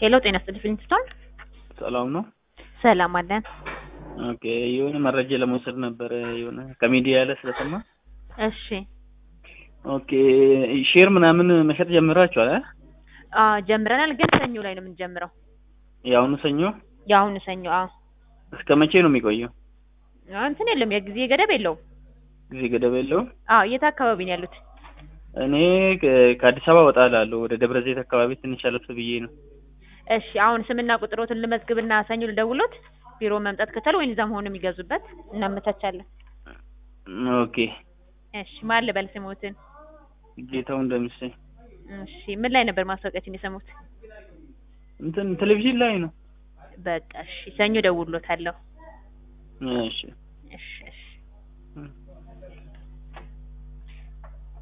ሄሎ ጤና ይስጥልኝ ፊሊንግስቶን ሰላም ነው። ሰላም አለን። ኦኬ የሆነ መረጃ ለመውሰድ ነበረ የሆነ ከሚዲያ ላይ ስለሰማ። እሺ ኦኬ ሼር ምናምን መሸጥ ጀምራችኋል? አ? አ ጀምረናል፣ ግን ሰኞ ላይ ነው የምንጀምረው። የአሁኑ ሰኞ የአሁኑ ሰኞ። አዎ እስከ መቼ ነው የሚቆየው? አ፣ እንትን የለም የጊዜ ገደብ የለውም። ጊዜ ገደብ የለውም? አዎ የት አካባቢ ነው ያሉት? እኔ ከ- ከአዲስ አበባ ወጣ እላለሁ ወደ ደብረ ዘይት አካባቢ ትንሽ አለፍ ብዬ ነው። እሺ አሁን ስምና ቁጥሮትን ልመዝግብና ሰኞ ልደውሎት ቢሮ መምጣት ከቻሉ ወይም እዛ መሆኑ የሚገዙበት እናመቻቻለን። ኦኬ እሺ ማን ልበል ስሞትን? ጌታው እንደምሴ እሺ ምን ላይ ነበር ማስታወቂያችን የሰሙት? እንትን ቴሌቪዥን ላይ ነው። በቃ እሺ ሰኞ ደውሎታለሁ። እሺ እሺ እሺ